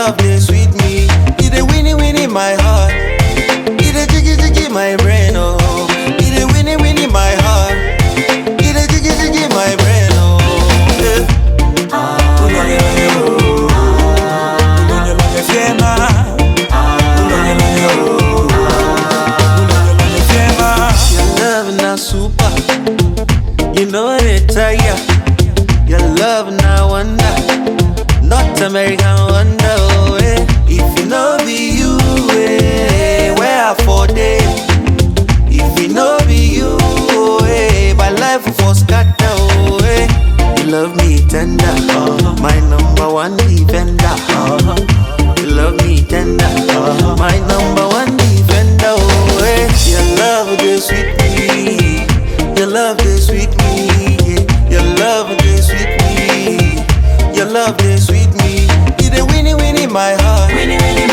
love they sweet me. It a winnie winnie my heart. It a jiggy jiggy my brain oh. It a winnie winnie my heart. It a jiggy jiggy my brain oh. Yeah. Your love na super. You know they tire. Your love na wonder. Not American wonder. Oh, eh. If you know be you, eh, where I for day. If you know be you, oh, eh, my life for scatter. Oh, eh. You love me tender, uh, my number one defender. Uh, you love me tender, uh, my number one defender. Oh, eh. Your love they sweet me, your love they sweet me, yeah. your love they sweet me, your love they sweet me. You the winnie winnie my heart, winnie winnie